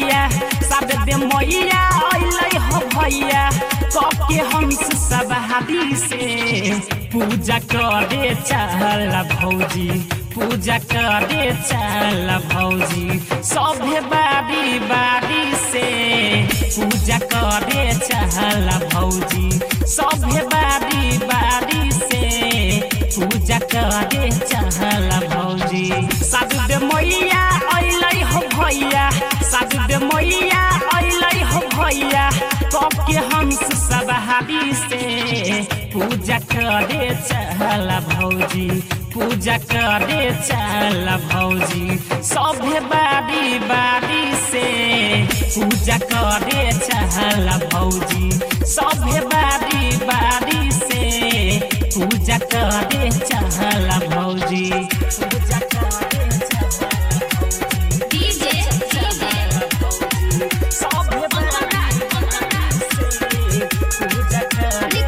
भैया साद दे मैया अइलै हो भैया कके हंस सब हादी से पूजा करे चल भौजी पूजा करे चल भौजी सभे बारी बारी से पूजा करे चल भौजी सभे बारी बारी से पूजा करे चल भौजी साधु दे मैया अइलै हो भैया साधु दे मैया अइलै हो भैया कब के हंस सब हादी से पूजा करे चल भौजी पूजा करे चल भौजी सभे बारी बारी से पूजा करे चल भौजी सभे बारी बारी से पूजा करे चल भौजी पूजा करे चल डीजे सभे बारी बारी से पूजा करे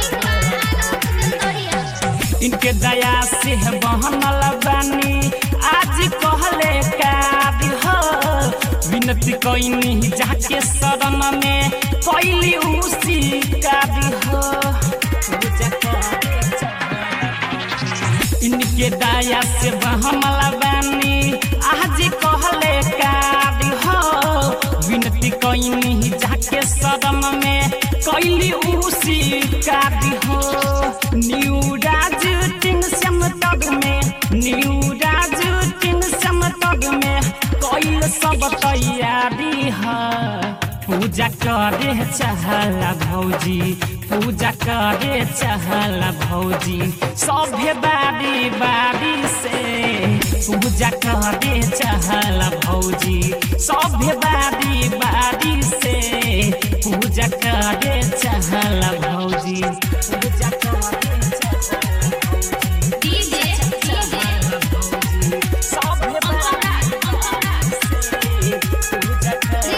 इनके दया से बहनल बानी आज कहले कादी हो विनती कैनी जाके शरण में कैली उसी कादी हो पूजा करे चल। इनके दया से बहनल बानी आज कहले कादी हो विनती कैनी जाके शरण में कैली उसी कादी हो न्यू राज टिन समतग में न्यू राज टिन समतग में कैल सब तैयारी है पूजा करे चहल भौजी पूजा करे चहल भौजी सभे बारी बारी से पूजा करे चहल भौजी सभे बारी बारी से पूजा करे चहल भौजी पूजा करे चहल डीजे भौजी सभे बारी बारी से पूजा करे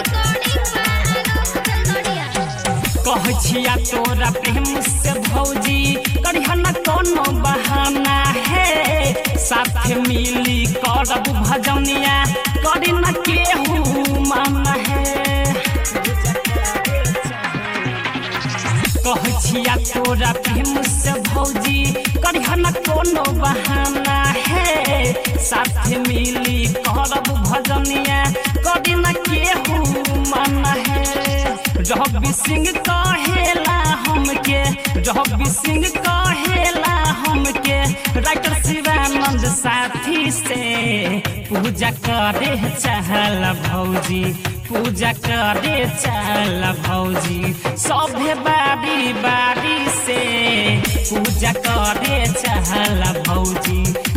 कहै छिया तोरा प्रेम से भौजी करिह न कोनो बहाना है साथ मिली करब भजनिया करी न केहू माना है कहै छिया तोरा प्रेम से भौजी करिह न कोनो बहाना है साथ मिली करब भजनिया करी न केहू माना है रवि सिंह कहेला हमके रवि सिंह कहेला हमके राइटर शिवानंद साथी से पूजा करे चहल भौजी पूजा करे चल भौजी सभे बारी बारी से पूजा करे चहल भौजी